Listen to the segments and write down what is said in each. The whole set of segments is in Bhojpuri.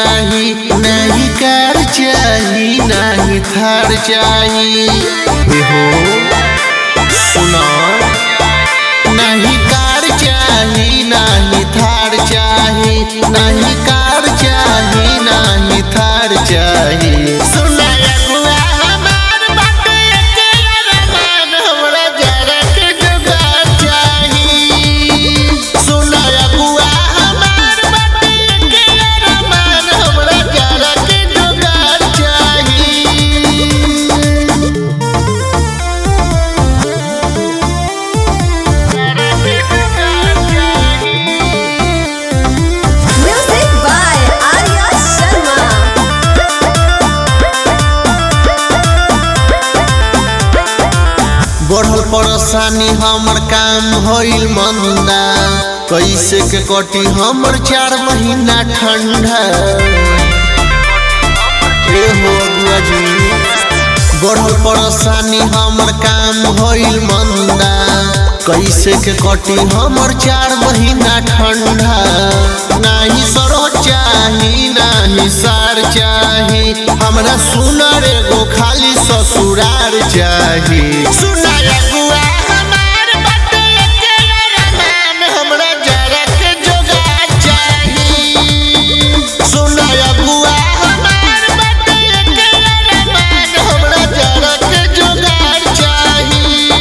चाही नहीं कार चाही नहीं थार चाही ए हो सुना नहीं कार चाही नहीं थार चाही नहीं कार चाही नहीं थार चाही सुना अगुआ हमार बाटे के अरमान हमरा जरा के जुगाड़ चाही सुना अगुआ हमार बाटे के अरमान हमरा जरा के जुगाड़ चाही Music by Arya Sharma. बढ़ल परेशानी हमर काम होइल मंदा कैसे के कटी हमर चार महीना ठंडा ए हो अगुआ जी बढ़ल परेशानी हमर काम होइल मंदा कैसे के कटी हमर चार महीना ठंडा नाही सरो चाही नाही सार चाही हमरा सुनर एगो खाली ससुरार चाही सुनर अगुआ हमार बाटे के अरमान हमरा जरा के जोगार चाही सुनर अगुआ हमार बाटे के अरमान हमरा जरा के जोगार चाही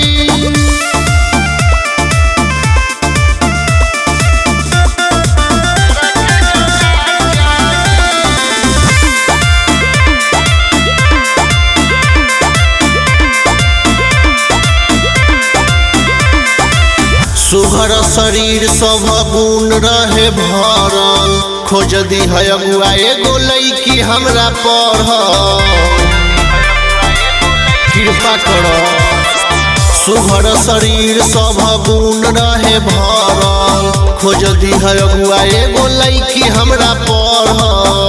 सुघर शरीर सब गुण रहे भरल खोज दी है अगुआ एगो लैकी हमरा पढ़ कृपा कर सुघर शरीर सब गुण रहे भरल खोज दी है अगुआ एगो लैकी हमरा पढ़